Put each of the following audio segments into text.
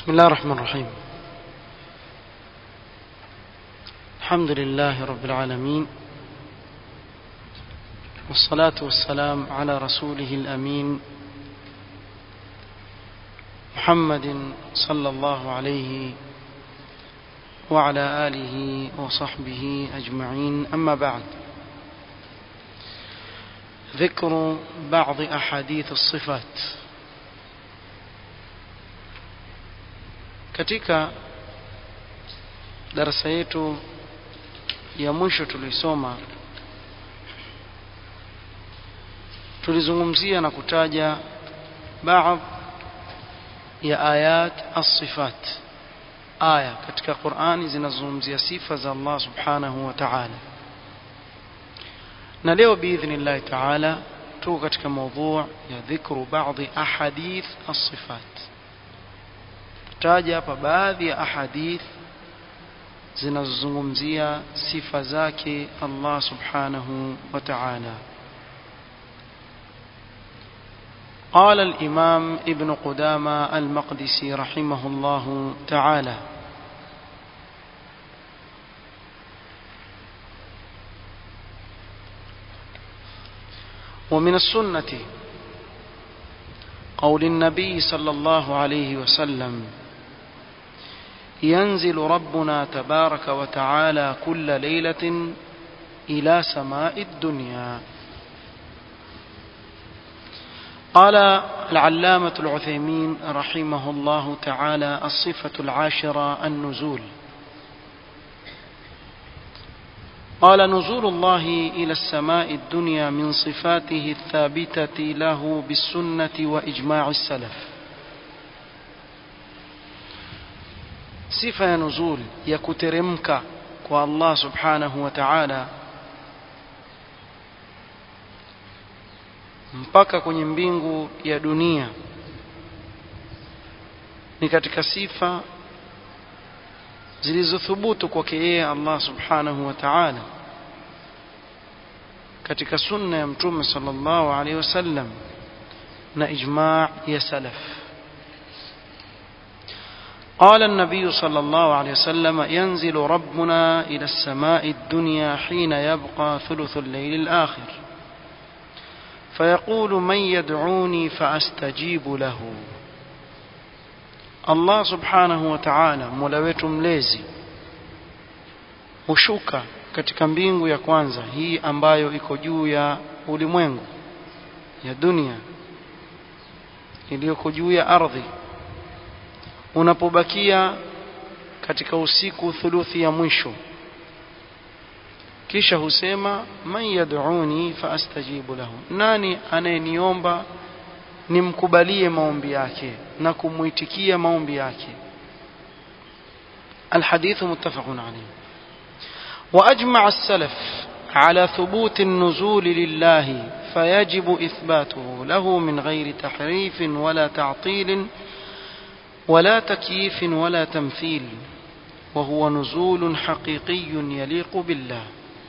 بسم الله الرحمن الرحيم الحمد لله رب العالمين والصلاة والسلام على رسوله الأمين محمد صلى الله عليه وعلى آله وصحبه أجمعين أما بعد ذكر بعض أحاديث الصفات katika darasa yetu ya mwisho tulisoma tulizungumzia na kutaja baadhi ya ayat as-sifat aya katika Qur'ani zinazozungumzia sifa za Allah subhanahu wa ta'ala na leo biidhnillah ta'ala tuko katika mada ya dhikru baadhi ahadith as-sifat taja hapa baadhi ya ahadith zinazozungumzia sifa zake Allah subhanahu wa ta'ala قال الإمام ابن قدامة المقدسي رحمه الله تعالى ومن السنة قول النبي صلى الله عليه وسلم ينزل ربنا تبارك وتعالى كل ليلة إلى سماء الدنيا قال العلامة العثيمين رحمه الله تعالى الصفة العاشرة النزول قال نزول الله إلى السماء الدنيا من صفاته الثابتة له بالسنة وإجماع السلف sifa ya nuzul ya kuteremka kwa Allah subhanahu wa ta'ala mpaka kwenye mbingu ya dunia ni katika sifa zilizothubutu kwake yeye Allah subhanahu wa ta'ala katika sunna ya mtume sallallahu alaihi wasallam na ijma' ya salaf قال النبي صلى الله عليه وسلم ينزل ربنا إلى السماء الدنيا حين يبقى ثلث الليل الآخر فيقول من يدعوني فأستجيب له الله سبحانه وتعالى مولwetu mlezi hushuka katika mbingu ya kwanza hii ambayo iko juu ya ulimwengu ya dunia iliyoko juu ya ardhi unapobakia katika usiku thuluthi ya mwisho kisha husema man yad'uni faastajibu lahu nani anayeniomba nimkubalie maombi yake na kumuitikia maombi yake الحديث متفق عليه وأجمع السلف على ثبوت النزول لله فيجب إثباته له من غير تحريف ولا تعطيل ولا تكييف ولا تمثيل وهو نزول حقيقي يليق بالله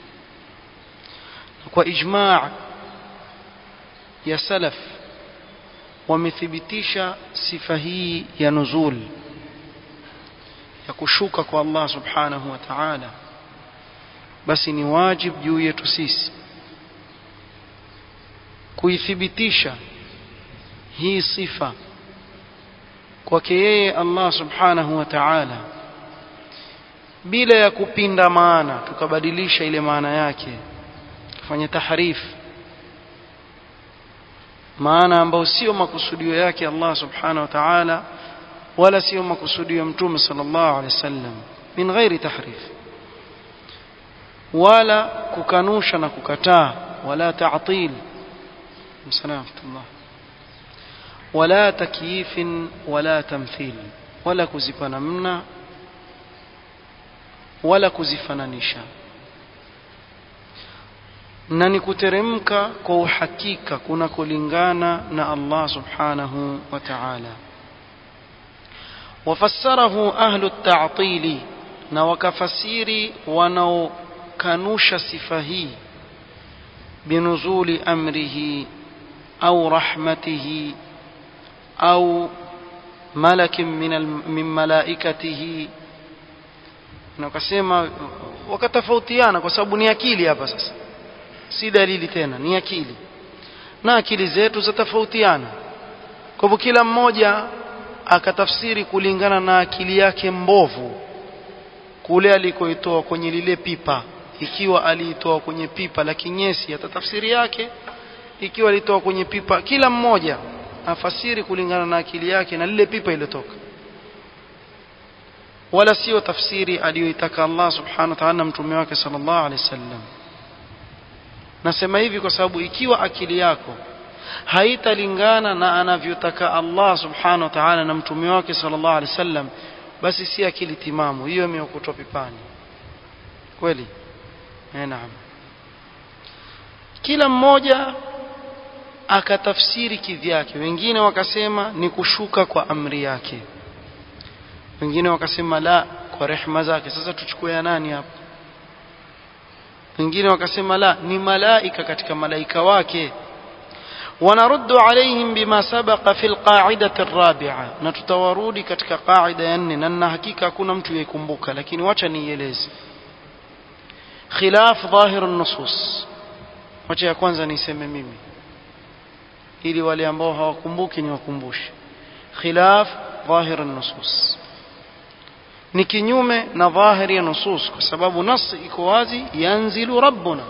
وإجماع يا سلف wamethibitisha sifa hii ya nuzul ya kushuka kwa Allah subhanahu wa ta'ala basi ni wajib juu yetu sisi kuithibitisha hii sifa kwake yeye Allah subhanahu wa ta'ala bila ya kupinda maana tukabadilisha ile maana yake kufanya tahrif maana ambayo sio makusudio yake Allah subhanahu wa ta'ala wala sio makusudio ya mtume sallallahu alaihi wasallam min ghairi tahrif wala kukanusha na kukataa wala ta'til msalamatullah wala takyif wala tamthil wala kuzipa namna wala kuzifananisha na ni kuteremka kwa uhakika kunakolingana na Allah subhanahu wa ta'ala wafassarahu ahlu at-ta'til na wakafasiri wanaokanusha sifa hii binuzuli amrihi au rahmatihi au malakin min, min malaikatihi na wakasema wakatofautiana kwa sababu ni akili hapa sasa si dalili tena ni akili na akili zetu zatofautiana kwa hivyo kila mmoja akatafsiri kulingana na akili yake mbovu kule alikoitoa kwenye lile pipa ikiwa aliitoa kwenye pipa la kinyesi atatafsiri yake ikiwa alitoa kwenye pipa kila mmoja afasiri kulingana na akili yake na lile pipa iliyotoka wala sio tafsiri aliyoitaka Allah subhanahu wa ta'ala na mtume wake sallallahu alaihi wasallam nasema hivi kwa sababu ikiwa akili yako haitalingana na anavyotaka Allah subhanahu wa ta'ala na mtume wake sallallahu alaihi wasallam basi si akili timamu hiyo imeokotwa pipani kweli eh naam kila mmoja akatafsiri kivyake wengine wakasema ni kushuka kwa amri yake wengine wakasema la kwa rehema zake sasa tuchukue ya nani hapa wengine wakasema la ni malaika katika malaika wake ونرد عليهم بما سبق في القاعدة الرابعة نتتورودي katika قاعدة ya nne na nina hakika hakuna mtu yaikumbuka lakini wacha nieleze khilaf dhahir an-nusus wacha ya kwanza niseme mimi ili wale ambao hawakumbuki niwakumbushe khilaf dhahir an-nusus ni kinyume na dhahiri ya nusus kwa sababu nas iko wazi yanzilu rabbuna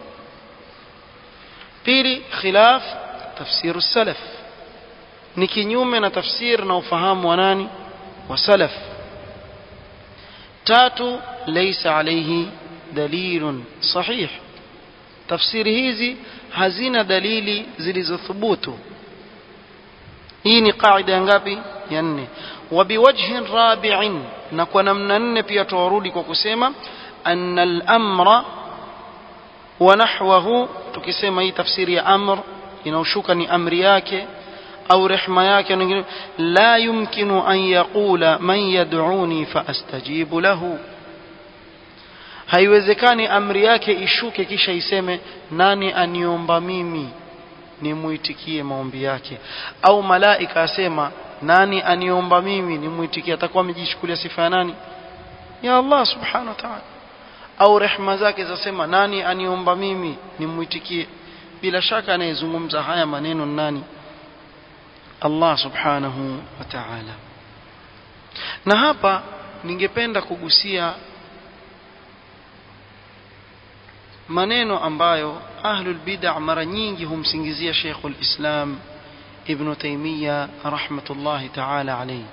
pili khilaf tafsir salaf ni kinyume na tafsir na ufahamu wa nani wa salaf tatu laysa alayhi dalilun sahih tafsiri hizi hazina dalili zilizothubutu hii ni qaida ngapi ya nne وبوجه رابع na kwa namna nne pia tuwarudi kwa kusema anna al-amra wa nahwahu tukisema hii tafsiri ya amr inaoshuka ni amri yake au rehma yake nyingine la yumkinu an yaqula man yad'uni fa astajibu lahu haiwezekani amri yake ishuke kisha iseme nani aniomba mimi nimuitikie maombi yake au malaika asema nani aniomba mimi nimuitikie atakuwa amejichukulia sifa ya nani ya Allah subhanahu wa ta'ala au rehma zake zasema nani aniomba mimi nimuitikie bila shaka anayezungumza haya maneno nani Allah subhanahu wa ta'ala na hapa ningependa kugusia maneno ambayo ahlul bid'ah mara nyingi humsingizia Sheikhul Islam Ibn Taymiyyah rahmatullahi ta'ala alayhi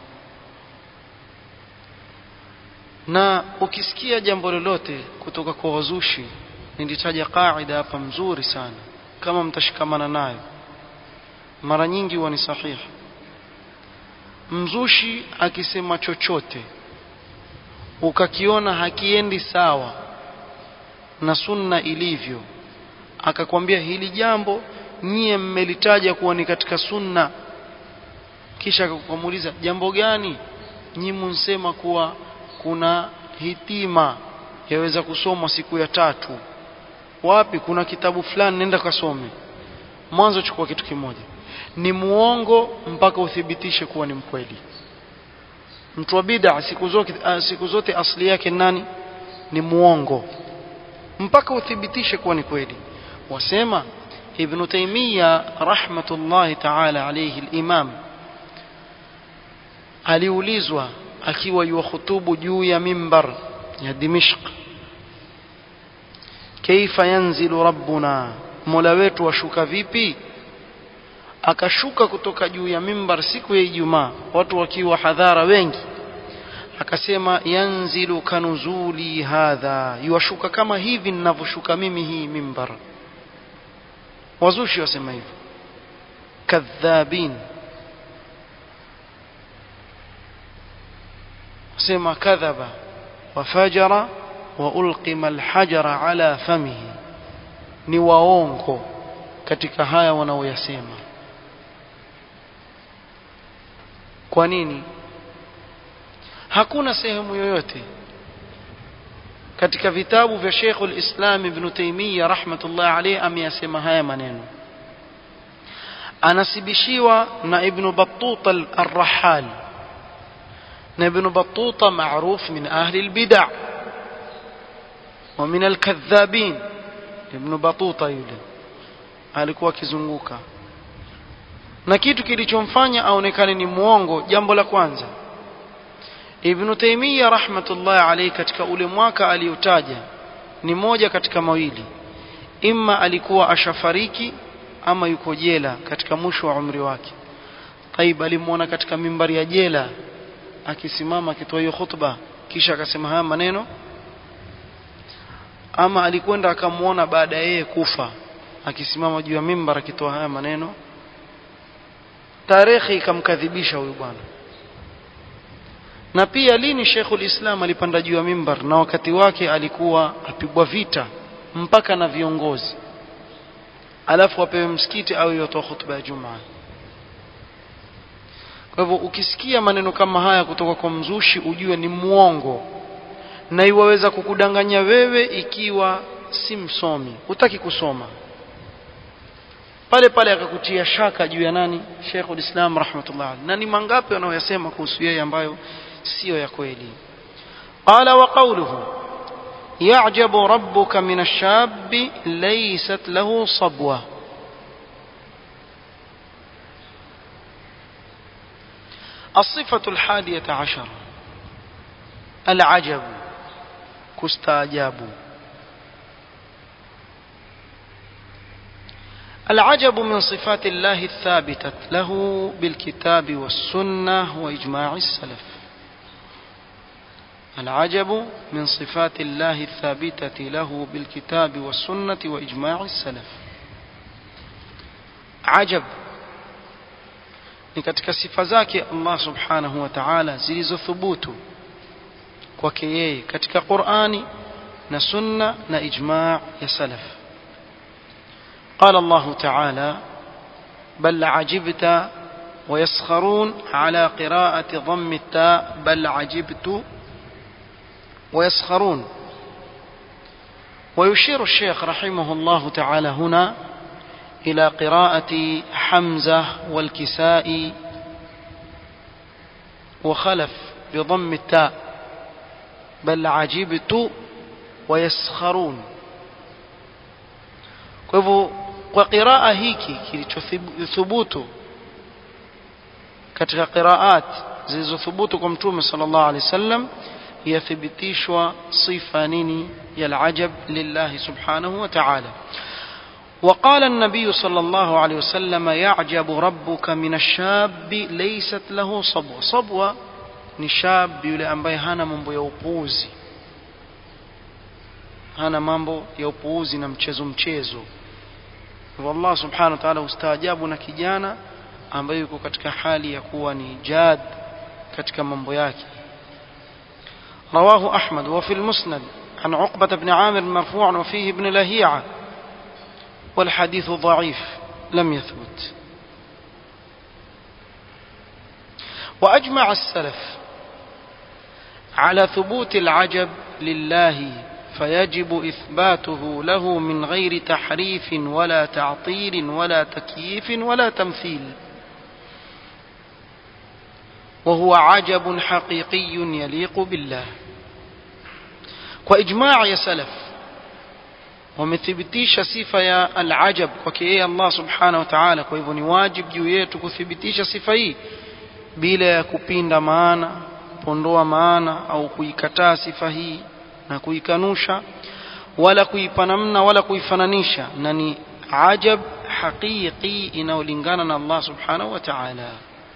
na ukisikia jambo lolote kutoka kwa wazushi nilitaja kaida hapa mzuri sana kama mtashikamana nayo mara nyingi huwa ni sahihi mzushi akisema chochote ukakiona hakiendi sawa na sunna ilivyo akakwambia hili jambo nyie mmelitaja kuwa ni katika sunna kisha akakuamuliza jambo gani nyinyi mnsema kuwa kuna hitima yaweza kusomwa siku ya tatu wapi kuna kitabu fulani nenda kasome mwanzo chukua kitu kimoja ni muongo mpaka uthibitishe kuwa ni mkweli mtu wa bid'a siku zote siku zote asili yake nani ni muongo mpaka uthibitishe kuwa ni kweli wasema ibn taymiya rahmatullahi ta'ala alayhi al-imam aliulizwa akiwa yuhutubu juu ya mimbar ya Dimishq kaifa yanzilu rabbuna mola wetu washuka vipi akashuka kutoka juu ya mimbar siku ya Ijumaa watu wakiwa hadhara wengi akasema yanzilu kanuzuli hadha yuashuka kama hivi ninavyoshuka mimi hii mimbar wazushi wasema hivyo kadhabin sema kadhaba wafajara wa ulqima alhajara ala famihi ni waongo katika haya wanaoyasema kwa nini hakuna sehemu yoyote katika vitabu vya Sheikh al-Islam Ibn Taymiyyah rahmatullah alayhi ameyasema haya maneno anasibishiwa na Ibn Battuta al-Rahal na ibn batuta maruf min ahli albid'a wa min alkadhabin ibn batuta yule alikuwa akizunguka na kitu kilichomfanya aonekane ni muongo jambo la kwanza Ibn Taymiyyah rahmatullahi alayhi katika ule mwaka aliotaja ni moja katika mawili imma alikuwa ashafariki ama yuko jela katika mwisho wa umri wake Taib alimwona katika mimbari ya jela akisimama akitoa hiyo khutba kisha akasema haya maneno ama alikwenda akamwona baada ya yeye kufa akisimama juu ya mimbar akitoa haya maneno tarehe ikamkadhibisha huyu bwana na pia lini Sheikhul Islam alipanda juu ya mimbar na wakati wake alikuwa apigwa vita mpaka na viongozi alafu apewe msikiti au yotoa hutuba ya Jumaa kwa hivyo ukisikia maneno kama haya kutoka kwa mzushi ujue ni muongo na iwaweza kukudanganya wewe ikiwa si msomi hutaki kusoma pale pale akakutia shaka juu ya nani Sheikhul Islam rahmatullah na ni mangapi wanaoyasema kuhusu yeye ambayo sio ya kweli qala wa qawluhu ya'jabu rabbuka min ash-shabbi laysat lahu sabwa الصفة الحادية عشر العجب كستاجاب العجب من صفات الله الثابتة له بالكتاب والسنة وإجماع السلف العجب من صفات الله الثابتة له بالكتاب والسنة وإجماع السلف عجب ni katika sifa zake Allah subhanahu wa ta'ala zilizothubutu kwake yeye katika Qur'ani na sunna na ijma' ya salaf قال الله تعالى بل عجبت ويسخرون على قراءة ضم التاء بل عجبت ويسخرون ويشير الشيخ رحمه الله تعالى هنا إلى قراءة حمزة والكساء وخلف بضم التاء بل عجبت ويسخرون kwa hivyo kwa qiraa hiki kilichothubutu katika qiraat zilizothubutu kwa mtume sallallahu alaihi wasallam yathibitishwa sifa nini ya alajab lillahi subhanahu wa ta'ala وقال النبي صلى الله عليه وسلم يعجب ربك من الشاب ليست له صبوة صبوة ni shab yule ambaye hana mambo ya upuuzi hana mambo ya upuuzi na mchezo mchezo hivyo Allah subhanahu wa ta'ala ustaajabu na kijana ambaye yuko katika hali ya kuwa ni jad katika mambo yake رواه أحمد وفي المسند عن عقبة بن عامر مرفوعا وفيه ابن لهيعة والحديث ضعيف لم يثبت وأجمع السلف على ثبوت العجب لله فيجب إثباته له من غير تحريف ولا تعطيل ولا تكييف ولا تمثيل وهو عجب حقيقي يليق بالله وإجماع يا سلف wamethibitisha sifa ya alajab kwake yeye Allah subhanahu wa ta'ala kwa hivyo ni wajib juu yetu kuthibitisha sifa hii bila ya kupinda maana kupondoa maana au kuikataa sifa hii na kuikanusha wala kuipa namna wala kuifananisha na ni ajab haqiqi inayolingana na Allah subhanahu wa ta'ala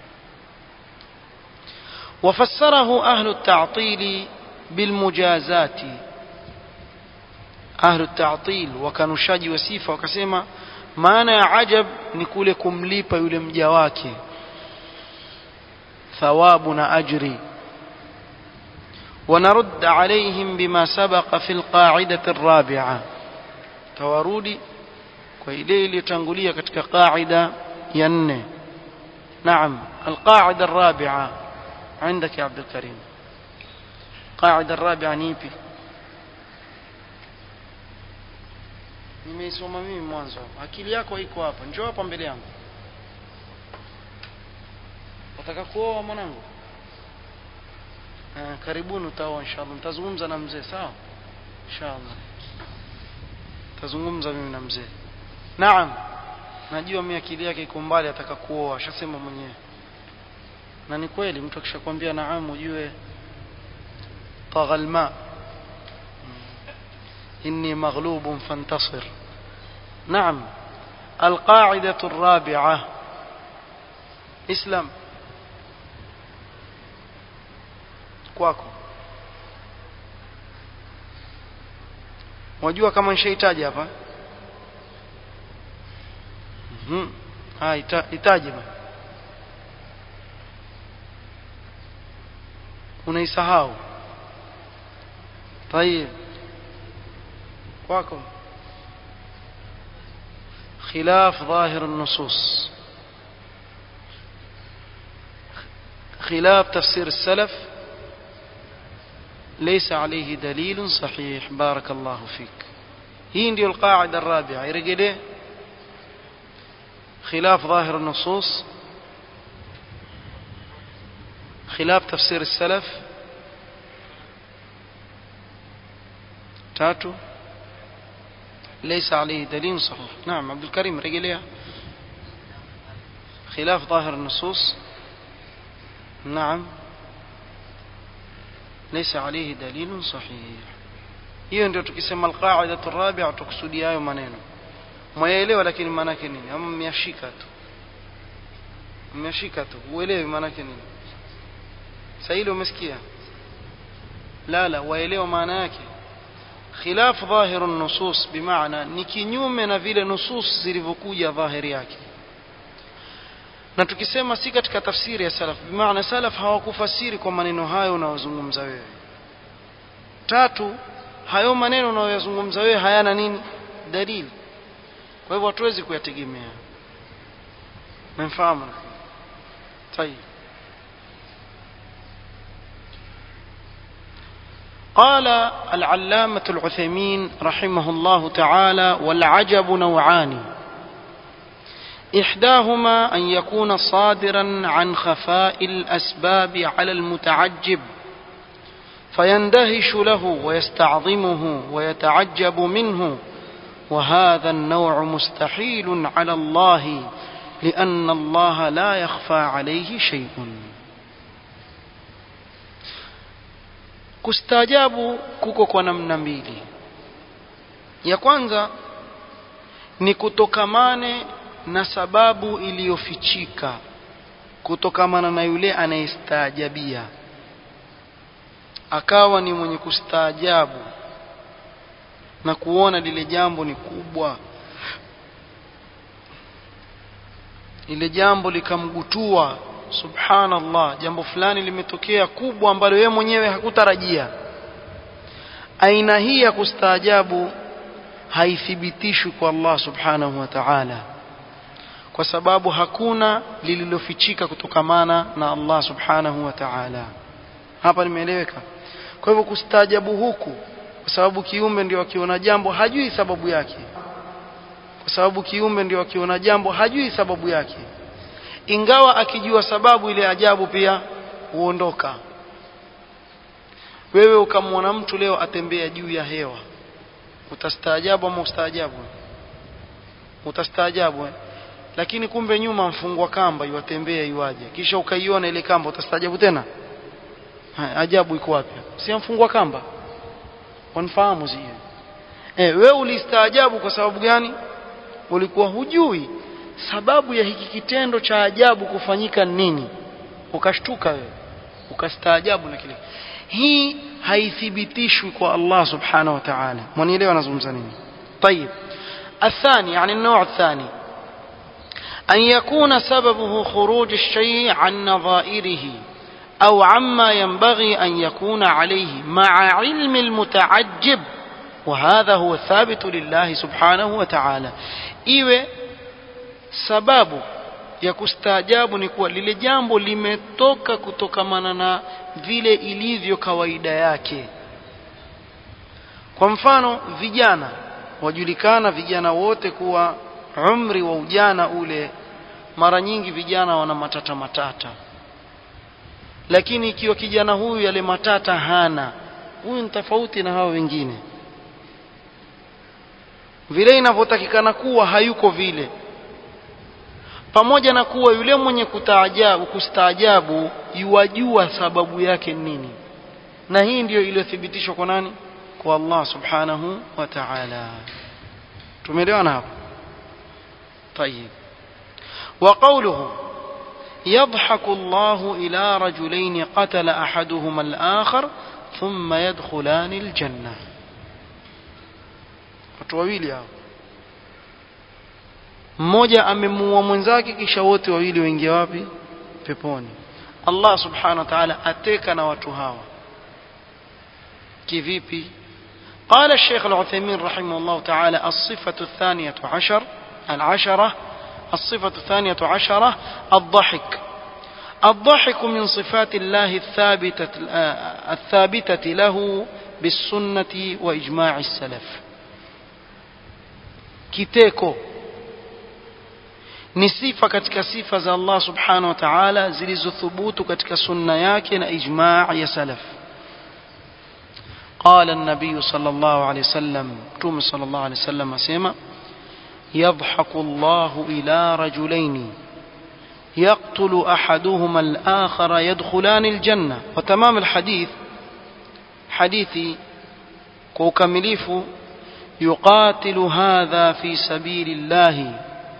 وفسره أهل التعطيل بالمجازات أهل التعطيل وكانushaji wa sifa wakasema maana ya ajab ni kule kumlipa yule mja wake thawabu na ajri ونرد عليهم بما سبق في القاعدة الرابعة تورودي وإليه لتنقلية كتك قاعدة ين نعم القاعدة الرابعة عندك يا عبد الكريم قاعدة الرابعة نيبي nimeisoma mimi mwanzo akili yako iko hapa njoo hapa mbele yangu wataka kuoa mwanangu eh, karibuni utaoa inshallah nitazungumza na mzee sawa inshallah tazungumza mimi na mzee naam najua mimi akili yake iko mbali ataka kuoa ashasema mwenyewe na ni kweli mtu akishakwambia naam ujue طغى الماء إني مغلوب فانتصر نعم القاعدة الرابعة اسلام kwako wajua kama nishaitaja hapa mhm ah ita, itaje bana unaisahau طيب kwako خلاف ظاهر النصوص خلاف تفسير السلف ليس عليه دليل صحيح بارك الله فيك هي ndio القاعدة الرابعة يرجع خلاف ظاهر النصوص خلاف تفسير السلف تاتو ليس عليه دليل صحيح نعم عبد الكريم رجليها خلاف ظاهر النصوص نعم ليس عليه دليل صحيح hiyo ndio tukisema alqaidatu rabia tukusudia hayo maneno mwaelewa lakini maana yake nini ama mmeyashika tu mmeyashika tu uelewi maana yake nini sasa hilo umesikia la la waelewa maana yake khilaf dhahiru nusus bimaana ni kinyume na vile nusus zilivyokuja dhahiri yake na tukisema si katika tafsiri ya salaf bimaana salaf hawakufasiri kwa maneno hayo unayozungumza wewe tatu hayo maneno unayoyazungumza wewe hayana nini dalili kwa hivyo hatuwezi kuyategemea mmefahamu طيب قال العلامة العثيمين رحمه الله تعالى والعجب نوعان إحداهما أن يكون صادرا عن خفاء الأسباب على المتعجب فيندهش له ويستعظمه ويتعجب منه وهذا النوع مستحيل على الله لأن الله لا يخفى عليه شيء kustaajabu kuko kwa namna mbili ya kwanza ni kutokamane na sababu iliyofichika kutokamana na yule anayestaajabia akawa ni mwenye kustaajabu na kuona lile jambo ni kubwa lile jambo likamgutua subhanallah jambo fulani limetokea kubwa ambalo yeye mwenyewe hakutarajia aina hii ya kustaajabu haithibitishwi kwa Allah subhanahu wa ta'ala kwa sababu hakuna lililofichika kutokamana na Allah subhanahu wa ta'ala hapa nimeeleweka kwa hivyo kustaajabu huku kwa sababu kiumbe ndio akiona jambo hajui sababu yake kwa sababu kiumbe ndio akiona jambo hajui sababu yake ingawa akijua sababu ile ajabu pia huondoka wewe ukamwona mtu leo atembea juu ya hewa utastaajabu ama ustaajabu utastaajabu eh? lakini kumbe nyuma mfungwa kamba iwatembea iwaje kisha ukaiona ile kamba utastaajabu tena ha, ajabu iko wapi si mfungwa kamba wanafahamu sio eh wewe ulistaajabu kwa sababu gani ulikuwa hujui sababu ya hiki kitendo cha ajabu kufanyika nini ukashtuka wewe ukastaajabu na kile hii haithibitishwi kwa Allah subhanahu wa ta'ala mwanielewa anazungumza nini طيب الثاني يعني النوع الثاني أن يكون سببه خروج الشيء عن نظائره أو عما ينبغي أن يكون عليه مع علم المتعجب وهذا هو الثابت لله سبحانه وتعالى iwe sababu ya kustaajabu ni kuwa lile jambo limetoka kutokamana na vile ilivyo kawaida yake kwa mfano vijana wajulikana vijana wote kuwa umri wa ujana ule mara nyingi vijana wana matata matata lakini ikiwa kijana huyu yale matata hana huyu ni tofauti na hao wengine vile inavyotakikana kuwa hayuko vile pamoja na kuwa yule mwenye kutaajabu kustaajabu yuwajua sababu yake nini na hii ndiyo iliyothibitishwa kwa nani kwa Allah subhanahu wa ta'ala tumeelewana hapo طيب وقوله يضحك الله إلى رجلين قتل أحدهما الآخر ثم يدخلان الجنة watu wawili hao mmoja amemuua mwenzake kisha wote wawili waingia wapi peponi Allah subhanahu wa ta'ala ateka na watu hawa kivipi قال الشيخ العثيمين رحمه الله تعالى الصفة الثانية عشر العشرة الصفة الثانية عشرة الضحك الضحك من صفات الله الثابتة الثابتة له بالسنة وإجماع السلف kiteko ni sifa katika sifa za Allah subhanahu wa ta'ala zilizothubutu katika sunna yake na ijma' ya salaf قال النبي صلى الله عليه وسلم توم صلى الله عليه وسلم اسمع يضحك الله إلى رجلين يقتل أحدهما الآخر يدخلان الجنة وتمام الحديث حديثي كوكمليف يقاتل هذا في سبيل الله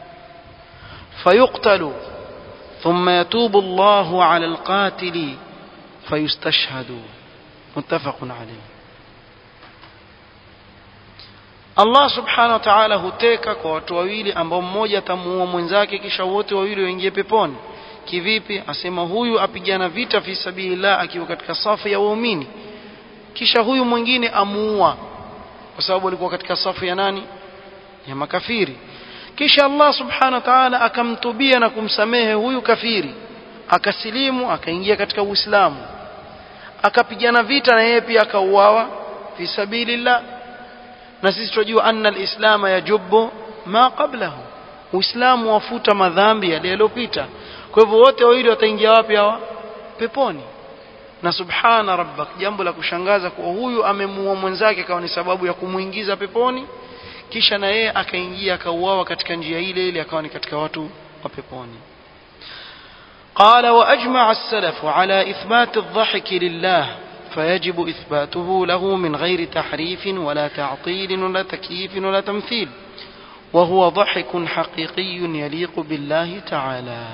فيقتل ثم يتوب الله على القاتل فيستشهد متفق عليه Allah subhanahu wa ta'ala huteka kwa watu wawili ambao mmoja atamuua mwenzake kisha wote wawili waingie peponi kivipi asema huyu apigana vita fi sabilillah akiwa katika safu ya waumini kisha huyu mwingine amuua kwa sababu alikuwa katika safu ya nani ya makafiri kisha Allah subhanahu wa ta'ala akamtubia na kumsamehe huyu kafiri akasilimu akaingia katika Uislamu akapigana vita na yeye pia akauawa fi sabilillah na sisi tunajua anna alislam yajubu ma qablahu uislamu wafuta madhambi yaliyopita kwa hivyo wote wawili wataingia wapi hawa peponi na subhana rabbak jambo la kushangaza kwa huyu amemuua mwenzake akawa ni sababu ya kumuingiza peponi kisha na yeye akaingia akauawa katika njia ile ile akawa ni katika watu wa peponi قال وأجمع السلف على إثبات الضحك لله فيجب إثباته له من غير تحريف ولا تعطيل ولا تكييف ولا تمثيل وهو ضحك حقيقي يليق بالله تعالى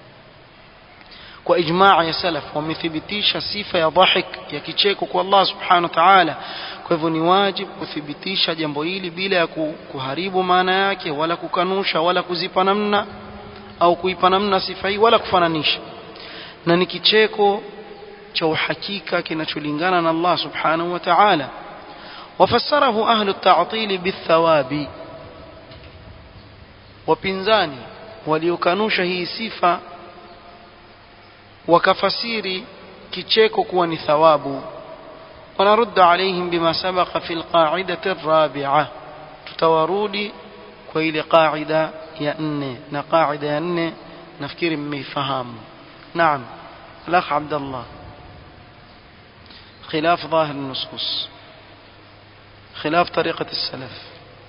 وإجماع يا سلف ومثبتيش صفة يا ضحك يا كيcheko الله سبحانه وتعالى kwa hivyo ni wajibu kuthibitisha jambo hili bila ya kuharibu maana yake wala kukanusha wala kuzipa namna au kuipa namna sifa hii wala kufananisha na ni kicheko cha uhakika kinacholingana na Allah subhanahu wa ta'ala wafassarahu ahlu at-ta'til bithawabi wapinzani waliokanusha hii sifa wakafasiri kicheko kuwa ni thawabu ونرد عليهم بما سبق في القاعدة الرابعة تتورودي كويل قاعدة يا أني نقاعدة يا أني نفكير ميفهام نعم الأخ عبد الله خلاف ظاهر النصوص خلاف طريقة السلف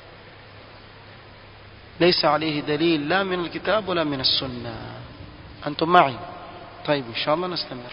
ليس عليه دليل لا من الكتاب ولا من السنة أنتم معي طيب إن شاء الله نستمر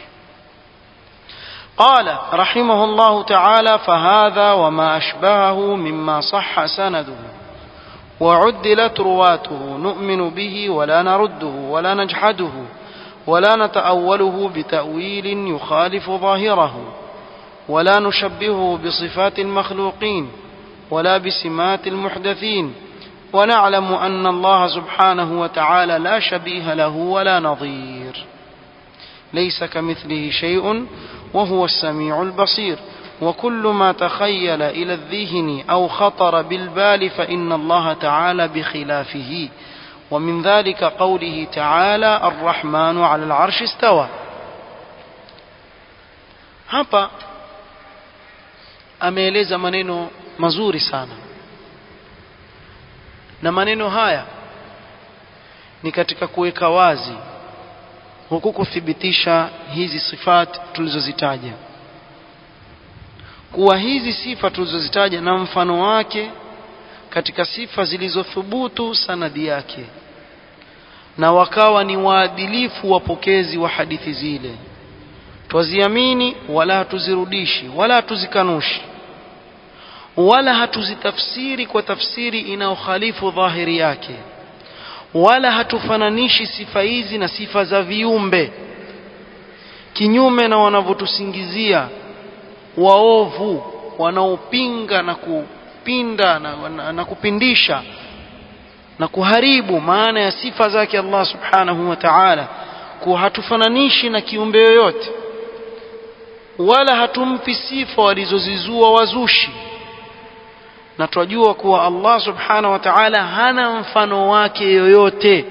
قال رحمه الله تعالى فهذا وما أشبهه مما صح سنده وعدلت رواته نؤمن به ولا نرده ولا نجحده ولا نتأوله بتأويل يخالف ظاهره ولا نشبهه بصفات المخلوقين ولا بسمات المحدثين ونعلم أن الله سبحانه وتعالى لا شبيه له ولا نظير ليس كمثله شيء وهو السميع البصير وكل ما تخيل إلى الذهن أو خطر بالبال فإن الله تعالى بخلافه ومن ذلك قوله تعالى الرحمن على العرش استوى hapa ameeleza maneno mazuri sana na maneno haya ni katika kuweka wazi huku kuthibitisha hizi sifat tulizozitaja kuwa hizi sifa tulizozitaja na mfano wake katika sifa zilizothubutu sanadi yake na wakawa ni waadilifu wapokezi wa hadithi zile twaziamini wala hatuzirudishi wala hatuzikanushi wala hatuzitafsiri kwa tafsiri inayokhalifu dhahiri yake wala hatufananishi sifa hizi na sifa za viumbe kinyume na wanavyotusingizia waovu wanaopinga na kupinda na, na, na kupindisha na kuharibu maana ya sifa zake Allah subhanahu wa ta'ala kuwa hatufananishi na kiumbe yoyote wala hatumpi sifa walizozizua wazushi na twajua kuwa Allah subhanahu wa ta'ala hana mfano wake yoyote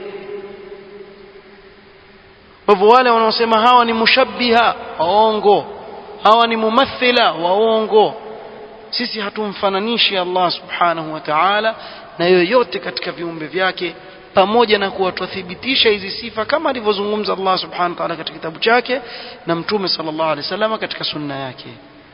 kwa hivyo wale wanaosema hawa ni mushabbiha waongo hawa ni mumathila waongo sisi hatumfananishi Allah subhanahu wa ta'ala na yoyote katika viumbe vyake pamoja na kuwa twathibitisha hizi sifa kama alivyozungumza Allah subhanahu wa ta'ala katika kitabu chake na mtume sallallahu alaihi wasallam katika sunna yake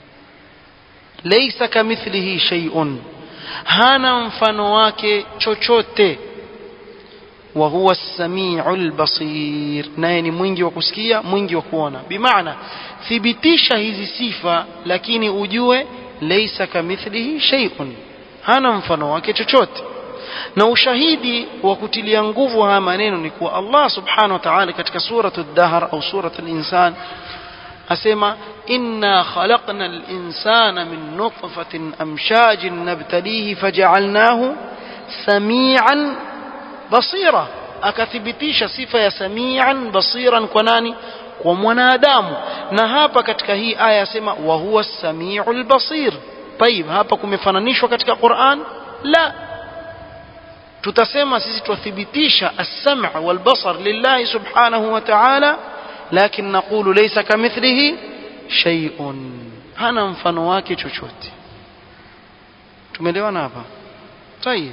laysa kamithlihi shay'un hana mfano wake chochote wa huwa as-sami'ul basir naye ni mwingi wa kusikia mwingi wa kuona bimaana thibitisha hizi sifa lakini ujue laysa kamithlihi shay'un hana mfano wake chochote na ushahidi wa kutilia nguvu haya maneno ni kuwa Allah subhanahu wa ta'ala katika suratu ad-dahr au suratu al-insan asema inna khalaqna al-insana min nutfatin amshajin nabtalihi faja'alnahu samian basira akathibitisha sifa ya samian basiran kwa nani kwa mwanadamu na hapa katika hii aya asema wa huwa as-sami'ul basir طيب hapa kumefananishwa katika Qur'an la tutasema sisi twathibitisha as-sam' wal basar lillahi subhanahu wa ta'ala lakin naqulu laysa kamithlihi shay'un hana mfano wake chochote tumeelewana hapa طيب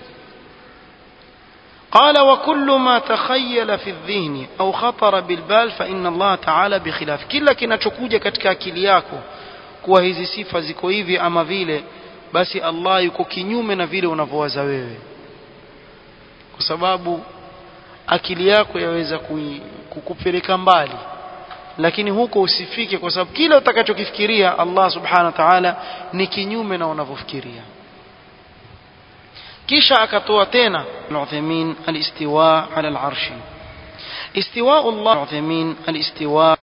قال وكل ما تخيل في الذهن أو خطر بالبال فإن الله تعالى بخلاف kila kinachokuja katika akili yako kuwa hizi sifa ziko hivi ama vile basi Allah yuko kinyume na vile unavyowaza wewe kwa sababu akili yako yaweza kukupeleka mbali lakini huko usifike kwa sababu kile utakachokifikiria Allah subhanahu wa ta'ala ni kinyume na unavyofikiria kisha akatoa tena al-Uthaymeen al-istiwa ala al-arshi istiwa Allah al-Uthaymeen al-istiwa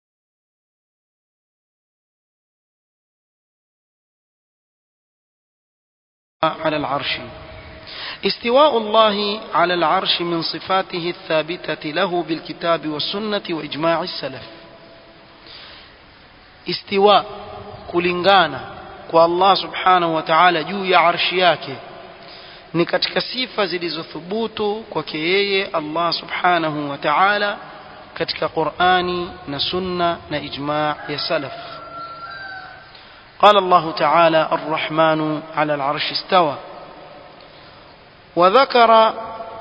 على العرش استواء الله على العرش من صفاته الثابتة له بالكتاب والسنة وإجماع السلف استواء kulingana kwa Allah subhanahu wa ta'ala juu ya arshi yake ni katika sifa zilizothubutu kwake yeye Allah subhanahu wa ta'ala katika Qur'ani na sunna na ijma' ya salaf قال الله تعالى الرحمن على العرش استوى وذكر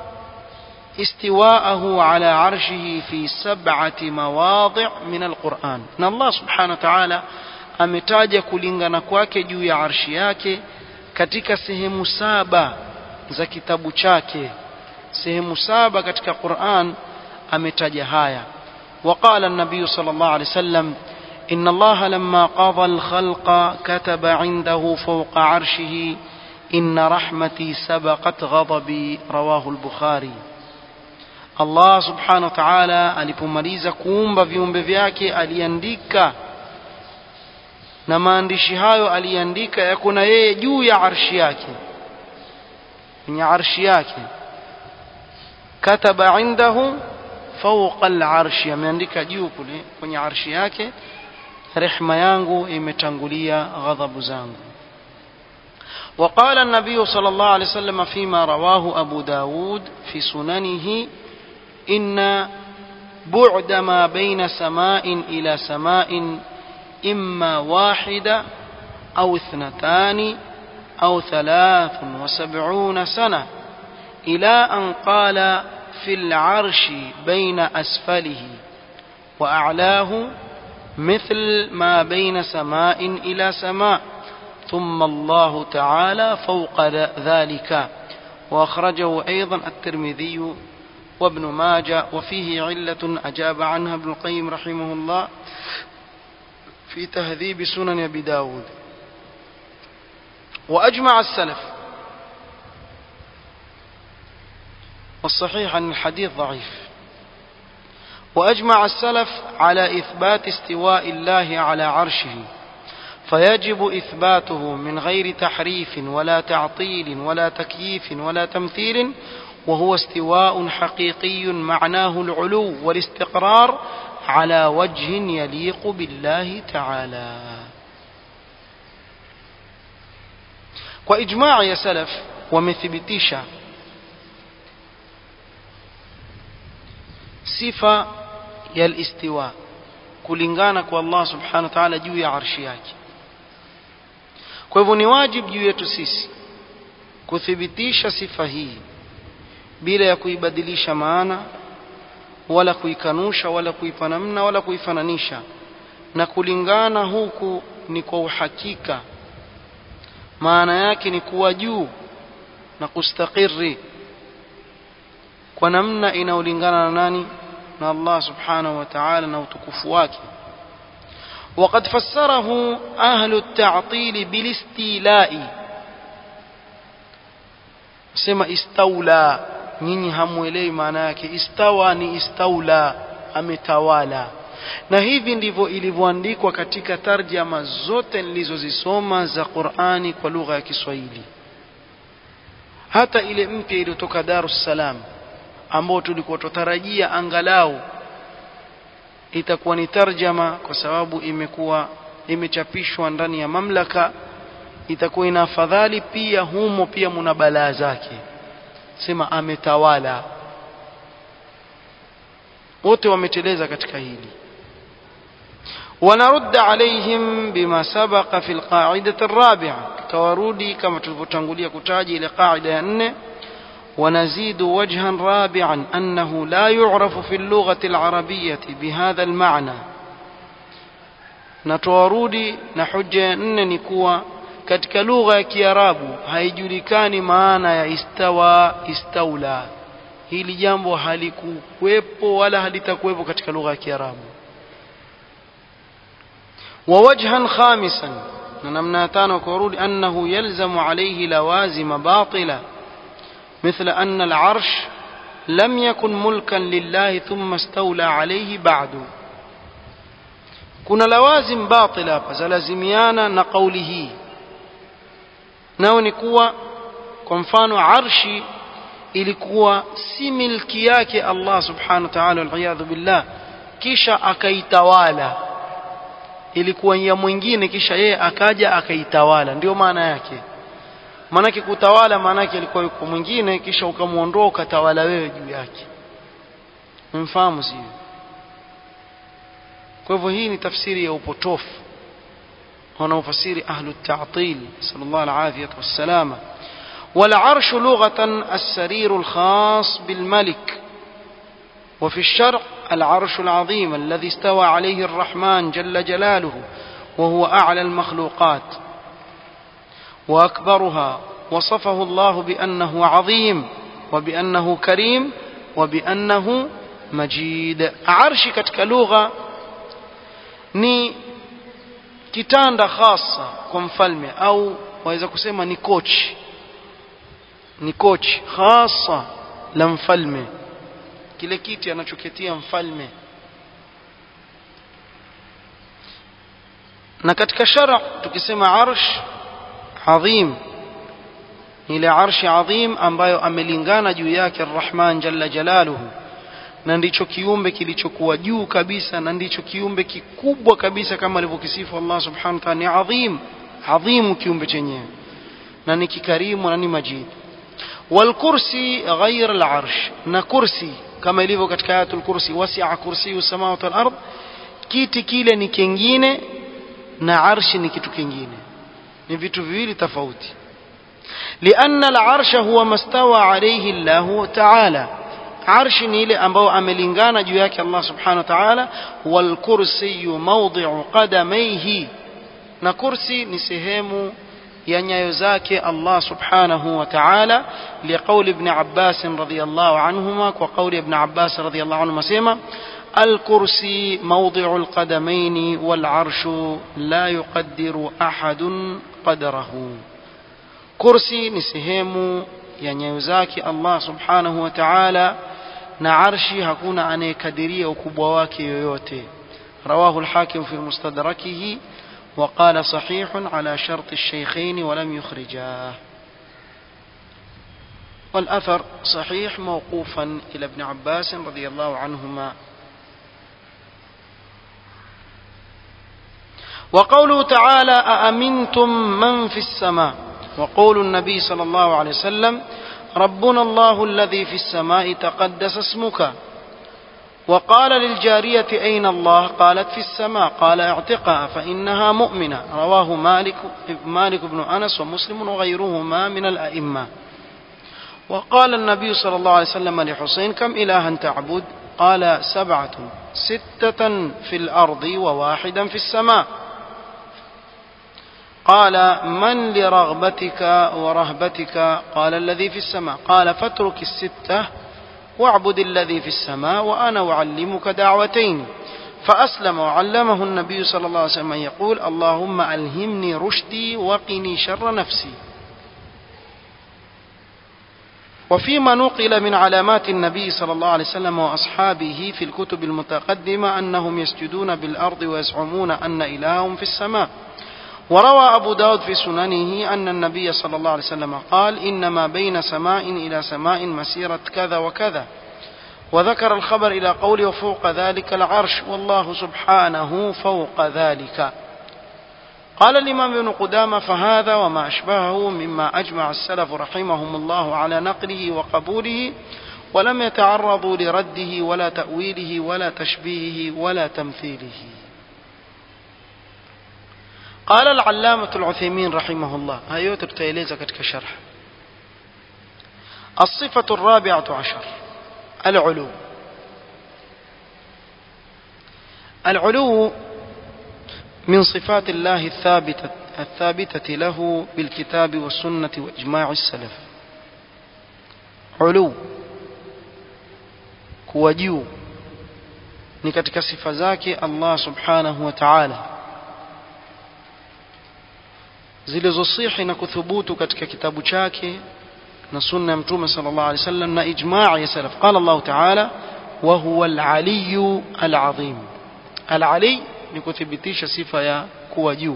استواءه على عرشه في سبعة مواضع من القرآن ان الله سبحانه وتعالى ametaja kulingana kwake juu ya arshi yake katika sehemu saba za kitabu chake sehemu saba katika Qur'an ametaja haya وقال النبي صلى الله عليه وسلم إن الله لما قضى الخلق كتب عنده فوق عرشه إن رحمتي سبقت غضبي رواه البخاري Allah subhanahu wa ta'ala alipomaliza kuumba viumbe vyake aliandika na maandishi hayo aliandika yako na yeye juu ya arshi yake kwenye arshi yake kataba indahu fawqa al-arshi ameandika juu kule kwenye arshi yake rehma yangu imetangulia ghadhabu zangu وقال النبي صلى الله عليه وسلم فيما رواه أبو داود في سننه إن بعد ما بين سماء إلى سماء إما واحدة أو اثنتان أو ثلاث وسبعون سنة إلى أن قال في العرش بين أسفله وأعلاه مثل ما بين سماء إلى سماء ثم الله تعالى فوق ذلك وأخرجه أيضا الترمذي وابن ماجه وفيه علة أجاب عنها ابن القيم رحمه الله في تهذيب سنن أبي داود وأجمع السلف والصحيح أن الحديث ضعيف وأجمع السلف على إثبات استواء الله على عرشه فيجب إثباته من غير تحريف ولا تعطيل ولا تكييف ولا تمثيل وهو استواء حقيقي معناه العلو والاستقرار على وجه يليق بالله تعالى وإجماع يا سلف ومثبتيشا sifa ya alistiwa kulingana kwa Allah subhanahu wa ta'ala juu ya arshi yake kwa hivyo ni wajibu juu yetu sisi kuthibitisha sifa hii bila ya kuibadilisha maana wala kuikanusha wala kuipa namna wala kuifananisha na kulingana huku ni kwa uhakika maana yake ni kuwa juu na kustakiri kwa namna inayolingana na nani na Allah subhanahu wa ta'ala na utukufu wake وقد فسره أهل التعطيل بالاستيلاء sema istaula nyinyi hamuelewi maana yake istawa ni istaula ametawala na hivi ndivyo ilivyoandikwa katika tarjama zote nilizozisoma za Qur'ani kwa lugha ya Kiswahili hata ile mpya iliyotoka Dar es Salaam ambao tulikuwa tutarajia angalau itakuwa ni tarjama kwa sababu imekuwa imechapishwa ndani ya mamlaka itakuwa ina afadhali pia humo pia muna balaa zake sema ametawala wote wameteleza katika hili ونرد عليهم بما سبق في القاعدة الرابعة كورودي كما تلفتنقلية كتاجي لقاعدة أنه ونزيد وجها رابعا أنه لا يعرف في اللغة العربية بهذا المعنى نتورودي نحجة أنني كوا katika lugha ya kiarabu haijulikani maana ya istawa istaula hili jambo halikuwepo wala halitakuwepo katika lugha ya kiarabu ووجها خامسا نمنا تانو كورود أنه يلزم عليه لوازم باطلة مثل أن العرش لم يكن ملكا لله ثم استولى عليه بعد kuna lawazim batila hapa zalazimiana na kauli hii nao ni kuwa kwa mfano arshi ilikuwa si milki yake Allah subhanahu wa ta'ala waliyadhu billah kisha akaitawala ilikuwa ya mwingine kisha yeye akaja akaitawala ndio maana yake maanake kutawala maanake ilikuwa yuko mwingine kisha ukamwondoa ukatawala wewe juu yake mfahamu sio kwa hivyo hii ni tafsiri ya upotofu wanaofasiri ahlu at-ta'til sallallahu alayhi wasallam والعرش لغة السرير الخاص بالملك وفي الشرع العرش العظيم الذي استوى عليه الرحمن جل جلاله وهو أعلى المخلوقات وأكبرها وصفه الله بأنه عظيم وبأنه كريم وبأنه مجيد عرش katika lugha ni kitanda khasa kwa mfalme au waweza kusema ni kochi ni kochi khasa la mfalme kile kiti anachoketia mfalme na katika shara tukisema arsh adhim ile arshi adhim ambayo amelingana juu yake arrahman jalla jalaluhu na ndicho kiumbe kilichokuwa juu kabisa na ndicho kiumbe kikubwa kabisa kama alivyokisifu Allah subhanahu wa ta'ala ni adhim adhimu kiumbe chenyewe na ni kikarimu na ni majid والكرسي غير العرش na kursi kama ilivyo katika ayatul kursi wasi'a kursiyu samawati wal ard kiti kile ni kingine na arshi ni kitu kingine ni vitu viwili tofauti لأن العرش هو ما استوى عليه الله تعالى arshi ni ile ambayo amelingana juu yake Allah subhanahu wa ta'ala wal kursiyu mawdi'u qadamayhi na kursi ni sehemu ya nyayo zake Allah subhanahu wa ta'ala liqaul ibn Abbas radhiyallahu anhuma kwa kauli ibn Abbas radhiyallahu anhuma sema الكرسي موضع القدمين والعرش لا يقدر أحد قدره كرسي نسهم ya nyayo zake Allah subhanahu wa ta'ala na arshi hakuna anayekadiria ukubwa wake yoyote رواه الحاكم في مستدركه وقال صحيح على شرط الشيخين ولم يخرجاه والأثر صحيح موقوفا إلى ابن عباس رضي الله عنهما وقوله تعالى أأمنتم من في السماء وقول النبي صلى الله عليه وسلم ربنا الله الذي في السماء تقدس اسمك وقال للجارية أين الله قالت في السماء قال اعتقها فإنها مؤمنة رواه مالك, مالك بن أنس ومسلم وغيرهما من الأئمة وقال النبي صلى الله عليه وسلم لحسين كم إلها تعبد قال سبعة ستة في الأرض وواحدا في السماء قال من لرغبتك ورهبتك قال الذي في السماء قال فاترك الستة واعبد الذي في السماء وأنا أعلمك دعوتين فأسلم وعلمه النبي صلى الله عليه وسلم يقول اللهم ألهمني رشدي وقني شر نفسي وفيما نقل من علامات النبي صلى الله عليه وسلم وأصحابه في الكتب المتقدمة أنهم يسجدون بالأرض ويزعمون أن إلههم في السماء وروى أبو داود في سننه أن النبي صلى الله عليه وسلم قال إنما بين سماء إلى سماء مسيرة كذا وكذا وذكر الخبر إلى قوله وفوق ذلك العرش والله سبحانه فوق ذلك قال الإمام ابن قدامة فهذا وما أشبهه مما أجمع السلف رحمهم الله على نقله وقبوله ولم يتعرضوا لرده ولا تأويله ولا تشبيهه ولا تمثيله قال العلامة العثيمين رحمه الله هايو ترتيليزا كتك شرح الصفة الرابعة عشر العلو العلو من صفات الله الثابتة الثابتة له بالكتاب والسنة وإجماع السلف علو كوجيو ni katika sifa zake Allah subhanahu wa ta'ala zilizosihi na kuthubutu katika kitabu chake na sunna ya mtume sallallahu alaihi wasallam na ijmaa ya salaf qala Allah ta'ala wa huwa al-aliy al-azim al-ali ni kuthibitisha sifa ya kuwa juu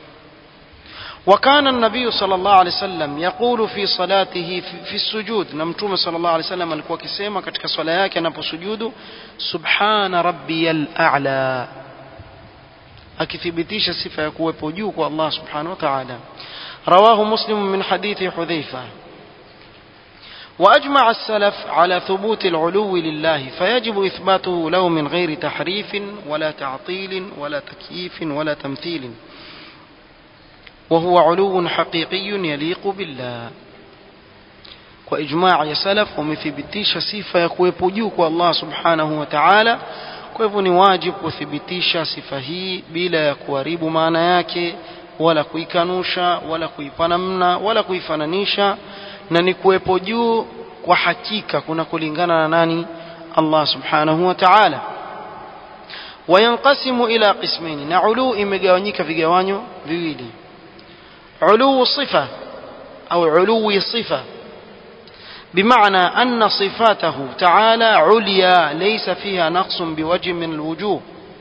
وكان النبي صلى الله عليه وسلم يقول في صلاته في, في السجود نمتوم صلى الله عليه وسلم alikuwa akisema katika swala yake anaposujudu subhana rabbiyal a'la akithibitisha sifa ya kuwepo juu kwa Allah subhanahu wa ta'ala رواه مسلم من حديث حذيفة وأجمع السلف على ثبوت العلو لله فيجب إثباته له من غير تحريف ولا تعطيل ولا تكييف ولا تمثيل وهو علو حقيقي يليق بالله وإجماع يسلف ومثبتيش صفة يكويب جوك الله سبحانه وتعالى kwa hivyo ni wajibu kuthibitisha sifa hii bila ya kuharibu maana yake wala kuikanusha wala kuipa namna wala kuifananisha na ni kuwepo juu kwa hakika kuna kulingana na nani Allah subhanahu wa ta'ala wayanqasimu ila qismaini na ulu imegawanyika vigawanyo viwili ulu sifa au ulu sifa بمعنى أن صفاته تعالى عليا ليس فيها نقص بوجه من الوجوه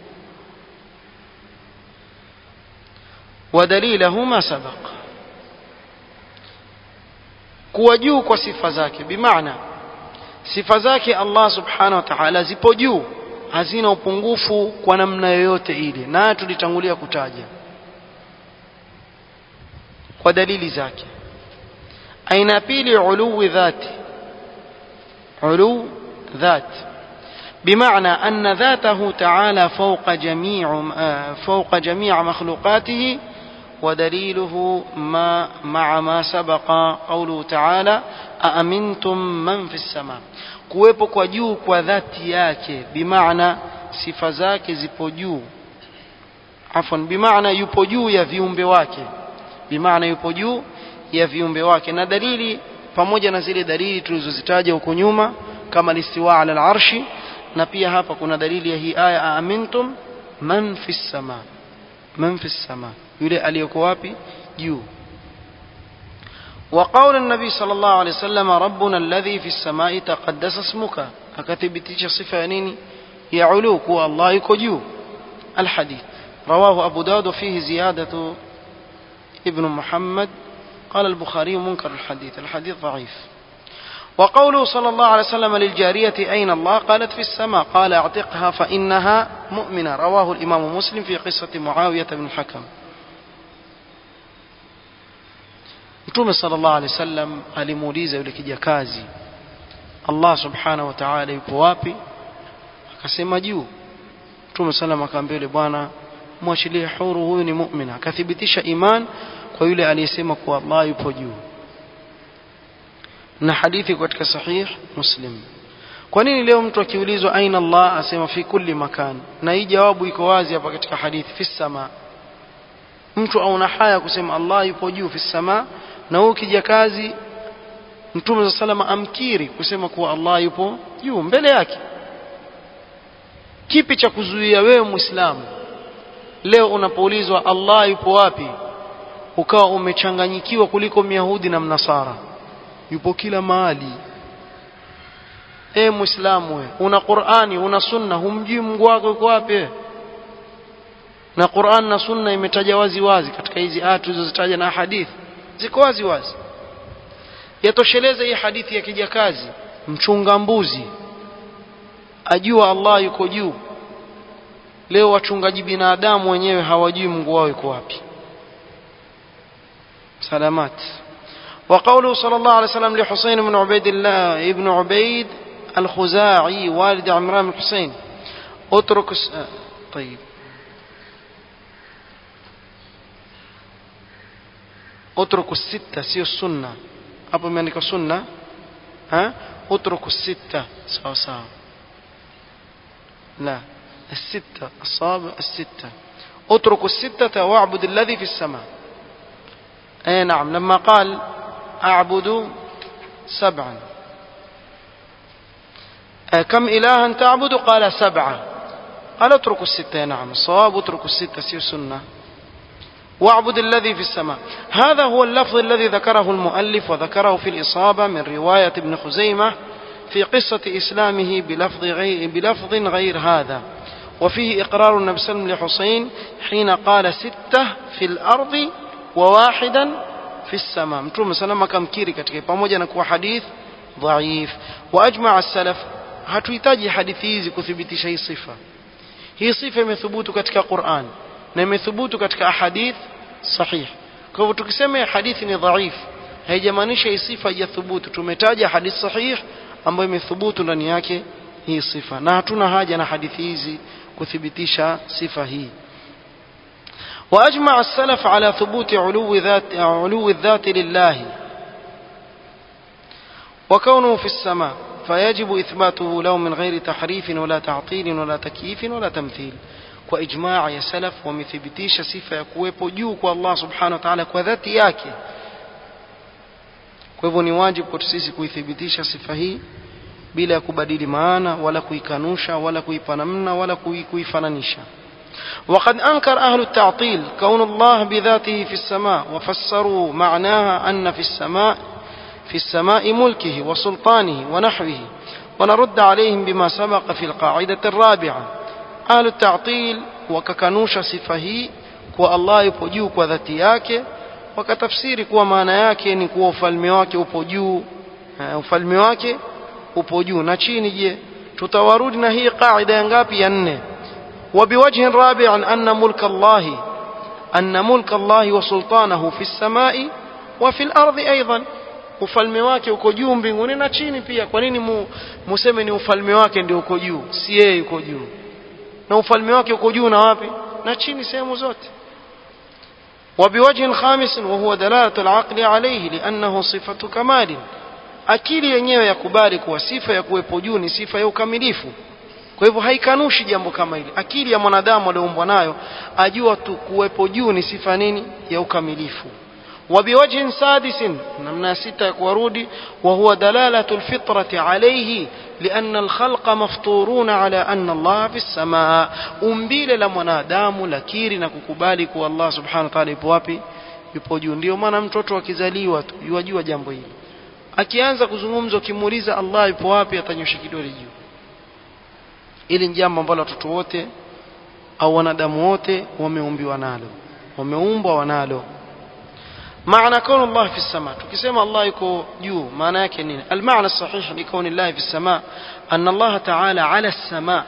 ودليله ما سبق kuwa juu kwa sifa zake bimaana sifa zake Allah subhanahu wa ta'ala zipo juu hazina upungufu kwa namna yoyote ile na tulitangulia kutaja kwa dalili zake aina pili uluwi dhati علو ذات بمعنى أن ذاته تعالى فوق جميع فوق جميع مخلوقاته ودليله ما مع ما سبق قوله تعالى aamintum man fi sama kuwepo kwa juu kwa dhati yake bimaana sifa zake zipo juu afwan bimaana yupo juu ya viumbe wake bimaana yupo juu ya viumbe wake na dalili pamoja na zile dalili tulizozitaja huko nyuma kama listiwa ala al-arshi na pia hapa kuna dalili ya hii aya aamintum man fi sama man fi sama yule aliyoko wapi juu وقول النبي صلى الله عليه وسلم ربنا الذي في السماء تقدس اسمك أكتبتش صفة نيني يعلوك والله يكجو الحديث رواه أبو داود فيه زيادة ابن محمد قال البخاري منكر الحديث الحديث ضعيف وقوله صلى الله عليه وسلم للجارية أين الله قالت في السماء قال اعتقها فإنها مؤمنة رواه الإمام مسلم في قصة معاوية بن الحكم Mtume sallallahu alaihi wasallam alimuuliza yule kijakazi Allah subhanahu wa ta'ala yupo wapi? Akasema juu. Mtume sallam akamwambia yule bwana mwachilie huru huyu ni mu'mina. Akathibitisha iman kwa yule aliyesema kuwa Allah yupo juu. Na hadithi katika sahih Muslim. Kwa nini leo mtu akiulizwa aina Allah asema fi kulli makan? Na hii jawabu iko wazi hapa katika hadithi fi sama. Mtu auna haya kusema Allah yupo juu fi sama na huyu kijakazi Mtume sa salama amkiri kusema kuwa Allah yupo juu mbele yake. Kipi cha kuzuia wewe Muislamu leo unapoulizwa Allah yupo wapi, ukawa umechanganyikiwa kuliko Myahudi na Mnasara? Yupo kila mahali. E Muislamu, we una Qur'ani, una Sunna, humjui Mungu wako yuko wapi? Na Qur'an na Sunna imetaja wazi wazi katika hizi aya tulizozitaja na hadithi ziko wazi wazi yatosheleza hii hadithi ya kijakazi mchunga mbuzi ajua Allah yuko juu leo wachungaji binadamu wenyewe hawajui Mungu wao yuko wapi salamat وقوله صلى الله عليه وسلم لحسين بن عبيد الله ابن عبيد الخزاعي والد عمران بن حسين اترك طيب اتركوا الستة سيو السنة hapo imeandikwa sunna ha utruku sita sawa sawa la الستة الصابع الستة اتركوا الستة واعبد الذي في السماء اي نعم لما قال اعبد سبعا كم إلها تعبد قال سبعة قال اتركوا الستة نعم الصواب اتركوا الستة سير سنة واعبد الذي في السماء هذا هو اللفظ الذي ذكره المؤلف وذكره في الإصابة من رواية ابن خزيمة في قصة إسلامه بلفظ غير, بلفظ غير هذا وفيه إقرار النبي صلى الله عليه وسلم لحسين حين قال ستة في الأرض وواحدا في السماء متوم سلام كم كيري katika pamoja na kuwa hadith dhaif واجمع السلف hatuhitaji hadithi hizi kuthibitisha hii sifa hii sifa imethubutu katika Qur'an na imethubutu katika ahadith sahih kwa hivyo tukisema hadithi ni dhaif haijamaanisha hii sifa haijathubutu tumetaja hadith sahih ambayo imethubutu ndani yake hii sifa na hatuna haja na hadithi hizi kuthibitisha sifa hii واجمع السلف على ثبوت علو ذات علو الذات لله وكونه في السماء فيجب اثباته له من غير تحريف ولا تعطيل ولا تكييف ولا تمثيل واجماع يا سلف wamethibitisha sifa ya kuwepo juu kwa Allah subhanahu wa ta'ala kwa dhati yake kwa hivyo ni wajibu kwetu sisi kuithibitisha sifa hii bila ya kubadili maana wala kuikanusha wala kuipa namna wala kuifananisha وقد أنكر أهل التعطيل كون الله بذاته في السماء وفسروا معناها أن في السماء في السماء ملكه وسلطانه ونحوه ونرد عليهم بما سبق في القاعدة الرابعة أهل التعطيل وككنوش صفه كو الله يبجو كو ذاتي yake wakatafsiri kuwa maana yake ni kuwa ufalme wake upo juu ufalme wake upo juu na chini je tutawarudi na hii qaida ya ngapi ya nne وبوجه رابع أن ملك الله أن ملك الله وسلطانه في السماء وفي الأرض أيضا ufalme wake uko juu mbinguni na chini pia kwa nini mu, museme ni ufalme wake ndio uko juu si yeye uko juu na ufalme wake uko juu na wapi na chini sehemu zote وبوجه خامس وهو دلالة العقل عليه لأنه صفة كمال akili yenyewe yakubali kuwa sifa ya kuwepo juu ni sifa ya ukamilifu kwa hivyo haikanushi jambo kama hili akili ya mwanadamu alioumbwa nayo ajua tu kuwepo juu ni sifa nini ya ukamilifu وبوجه سادس نمنا ستة كورودي وهو دلالة الفطرة عليه لأن الخلق مفطورون على أن الله في السماء أمبيل لمنادام لكير نككبالك والله سبحانه وتعالى يبوابي yupo juu ndio maana mtoto akizaliwa tu yajua jambo hili akianza kuzungumza ukimuuliza Allah yupo wapi atanyosha kidole juu ili ni jambo ambalo watoto wote au wanadamu wote wameumbiwa nalo wameumbwa wanalo معنى كون الله في السماء تكسم الله يكو جو معنى كنين المعنى الصحيح لكون الله في السماء أن الله تعالى على السماء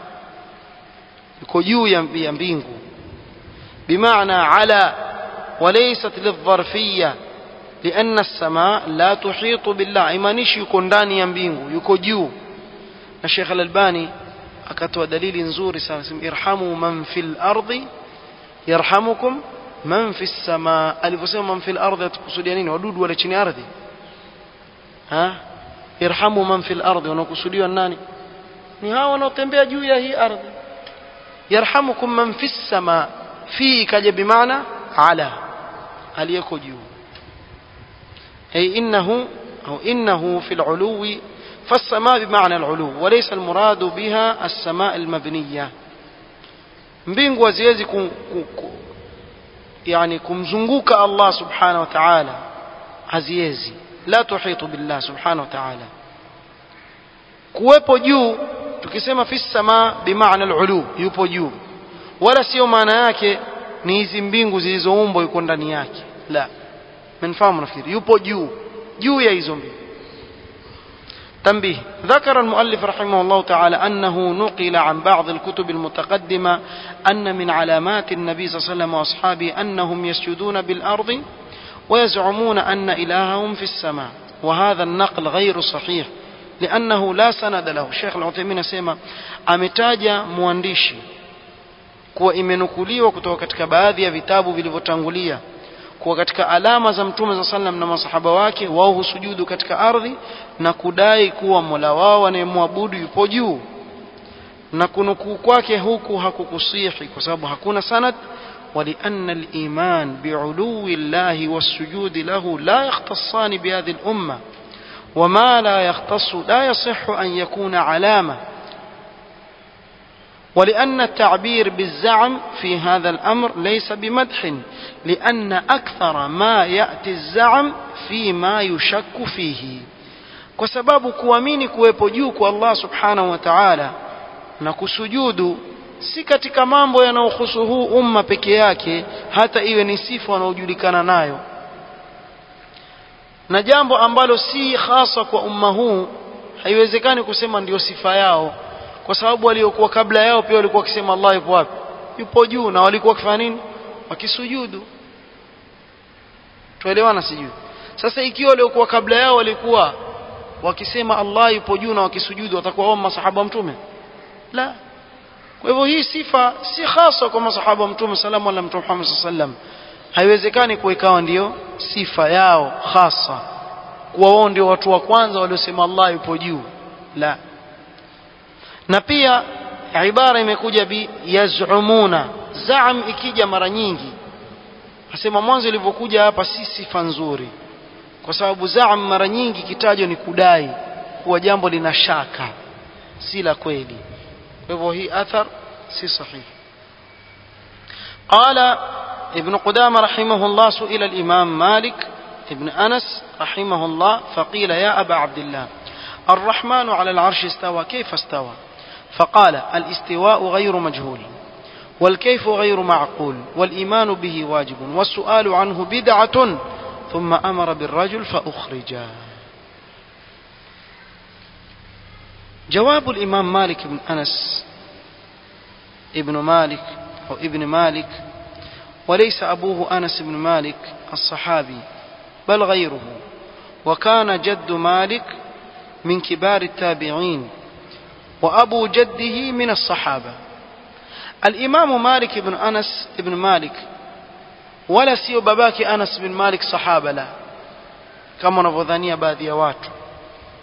يكو جو ينبينكو بمعنى على وليست للظرفية لأن السماء لا تحيط بالله إيمانيش يكون داني ينبينكو يكو جو الشيخ الألباني akatoa dalili nzuri sana sema irhamu man fil ardi yarhamukum man fi samaa alivyosema man fil ardi atukusudia nini wadudu wale chini ardhi ha irhamu man fil ardi wanakusudiwa nani ni hao wanaotembea juu ya hii ardhi yarhamukum man fi samaa fi kaja bimaana ala aliyeko juu ay innahu au innahu fil uluwi فالسماء بمعنى العلو وليس المراد بها السماء المبنية mbingu haziwezi kum, kum, yani kumzunguka Allah subhanahu wa ta'ala haziwezi la tuhitu billah subhanahu wa ta'ala kuwepo juu tukisema fi samaa bimaana al-ulu yupo juu wala sio maana yake ni hizi mbingu zilizoumbwa yuko ndani yake la mnafahamu nafikiri yupo juu juu ya hizo mbingu تنبيه ذكر المؤلف رحمه الله تعالى أنه نقل عن بعض الكتب المتقدمة أن من علامات النبي صلى الله عليه وسلم وأصحابه أنهم يسجدون بالأرض ويزعمون أن إلههم في السماء وهذا النقل غير صحيح لأنه لا سند له الشيخ العثيمين سيما ametaja mwandishi kuwa imenukuliwa kutoka katika baadhi ya vitabu vilivyotangulia kuwa katika alama za mtume za sallam na masahaba wake wao husujudu katika ardhi na kudai kuwa mola wao anayemwabudu yupo juu na kunukuu kwake huku hakukusihi kwa sababu hakuna sanad ولأن الإيمان بعلو الله والسجود له لا يختصان بهذه الأمة وما لا يختص لا يصح أن يكون علامة ولأن التعبير بالزعم في هذا الأمر ليس بمدح لأن أكثر ما يأتي الزعم فيما يشك فيه kwa sababu kuamini kuwepo juu kwa Allah subhanahu wa ta'ala na kusujudu si katika mambo yanayohusu huu umma peke yake hata iwe ni sifa wanaojulikana nayo na jambo ambalo si hasa kwa umma huu haiwezekani kusema ndio sifa yao kwa sababu waliokuwa kabla yao pia walikuwa wakisema Allah yupo wapi yupo juu na walikuwa wakifanya nini wakisujudu tuelewana sijui sasa ikiwa waliokuwa kabla yao walikuwa wakisema Allah yupo juu na wakisujudu watakuwa wao masahaba mtume la kwa hivyo hii sifa si hasa kwa masahaba wa mtume salamu ala mtume Muhammad sallam haiwezekani kuwa ikawa ndiyo sifa yao hasa kuwa wao ndio watu wa kwanza waliosema Allah yupo juu la na pia ibara imekuja bi yaz'umuna za'am ikija mara nyingi asema mwanzo ilivyokuja hapa si sifa nzuri kwa sababu za'am mara nyingi kitajo ni kudai kuwa jambo lina shaka si la kweli kwa hivyo hii athar si sahihi قال ابن قدامة رحمه الله سئل الإمام مالك ابن أنس رحمه الله فقيل يا أبا عبد الله الرحمن على العرش استوى كيف استوى فقال الاستواء غير مجهول والكيف غير معقول والإيمان به واجب والسؤال عنه بدعة ثم أمر بالرجل فأخرجا جواب الإمام مالك بن أنس ابن مالك أو ابن مالك وليس أبوه أنس بن مالك الصحابي بل غيره وكان جد مالك من كبار التابعين وأبو جده من الصحابة الإمام مالك بن أنس بن مالك ولا سيو باباك أنس بن مالك صحابة لا كما نفذانيا باذي واتو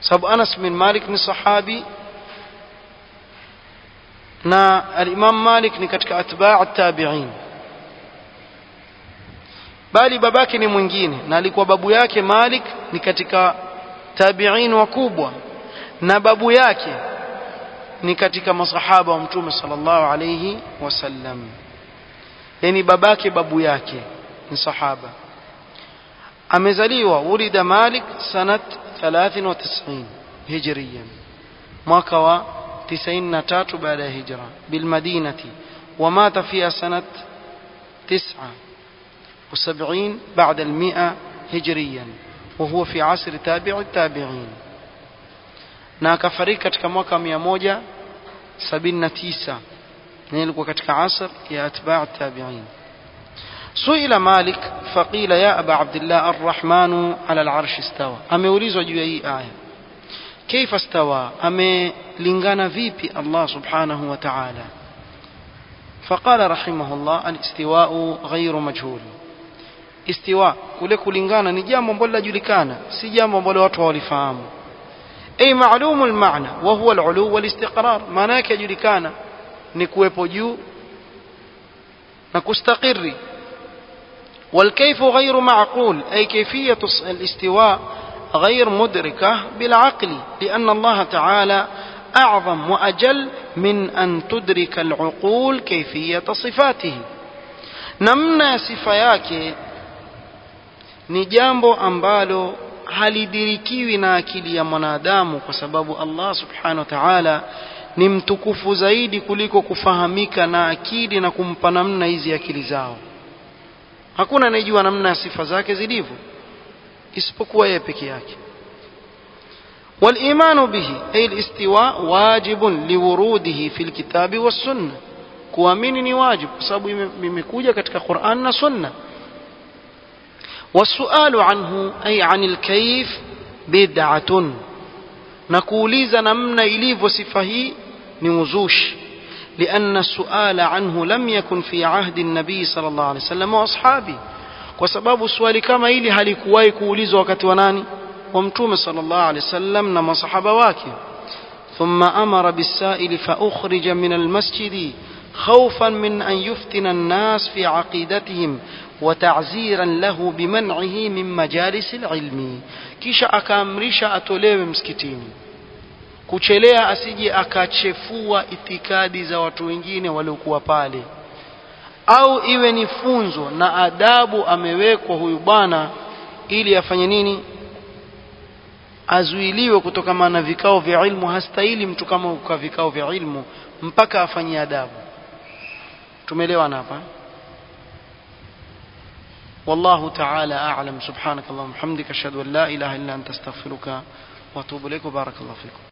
sababu Anas bin Malik ni sahabi na al-Imam Malik ni katika atba' at-tabi'in bali babake ni mwingine na alikuwa babu yake Malik ni katika tabi'in wakubwa na babu yake ni katika masahaba wa mtume sallallahu alayhi wasallam yani babake babu yake ni sahaba amezaliwa ulida Malik sanat 93 hijriyan mwaka wa 93 baada ya hijra bilmadinati ومات فيها سنة تسعة وسبعين بعد المئة هجريا وهو في عصر تابع التابعين na akafariki katika mwaka 179 na ilikuwa katika asr ya atba' tabi'in suila malik faqila ya aba abdullah arrahmanu ala al'arsh istawa ameulizwa juu ya hii aya kaifa stawa amelingana vipi allah subhanahu wa ta'ala فقال رحمه الله الاستواء غير مجهول استواء kule kulingana ni jambo ambalo linajulikana si jambo ambalo watu hawalifahamu أي معلوم المعنى وهو العلو والاستقرار معناه يجلكانا ni kuwepo juu na kustaqiri والكيف غير معقول أي كيفية الاستواء غير مدركة بالعقل لأن الله تعالى أعظم وأجل من أن تدرك العقول كيفية صفاته نمنا صفياك ni jambo ambalo halidirikiwi na akili ya mwanadamu kwa sababu Allah subhanahu wa ta'ala ni mtukufu zaidi kuliko kufahamika na akili na kumpa namna hizi akili zao hakuna anayejua namna ya sifa zake zilivyo isipokuwa yeye peke yake والإيمان به أي الاستواء واجب لوروده في الكتاب والسنة kuamini ni wajibu kwa sababu imekuja katika Qur'an na Sunna والسؤال عنه أي عن الكيف بدعة نقوليز نمنا إليف صفه نوزوش لأن السؤال عنه لم يكن في عهد النبي صلى الله عليه وسلم وأصحابه وسبب السؤال كما إلي هل كواي كوليز وقت وناني ومتوم صلى الله عليه وسلم نما صحابة واكي ثم أمر بالسائل فأخرج من المسجد خوفا من أن يفتن الناس في عقيدتهم وتعزيرا له بمنعه من مجالس العلم kisha akaamrisha atolewe msikitini kuchelea asije akachefua itikadi za watu wengine waliokuwa pale au iwe ni funzo na adabu amewekwa huyu bwana ili afanye nini azuiliwe kutokana na vikao vya ilmu hastahili mtu kama uka vikao vya ilmu mpaka afanyie adabu tumeelewana hapa والله تعالى أعلم سبحانك اللهم وبحمدك أشهد أن لا إله إلا أنت استغفرك وأتوب إليك وبارك الله فيكم